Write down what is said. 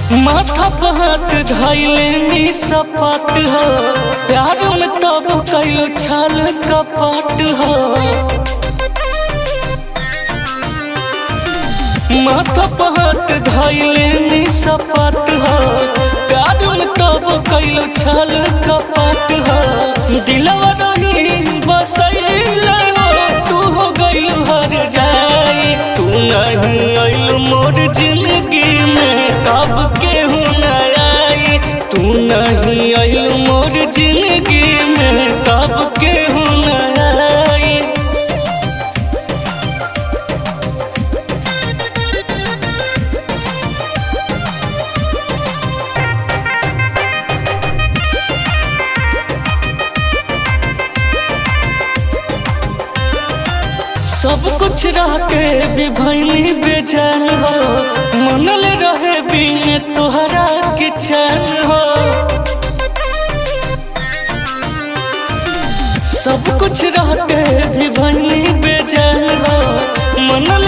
माथा पर हाथ धैले नी सपाट हो प्यार में तब कैल छल कपट हो माथा पर हाथ धैले नी सपाट हो प्यार में तब कैल छल कपट हो दिलवा नहीं बसैला तू हो गइल हर जाई तू नहीं आइल मोर जिंदगी में तब केहू न आई तू नहीं आइल मोर जिंदगी में तब केहू न आई सब कुछ रहते भी भैनी बेजान हो मनल रहे बिन तोहरा के चैन हो सब कुछ रहते भी भैनी बेजान हो मनल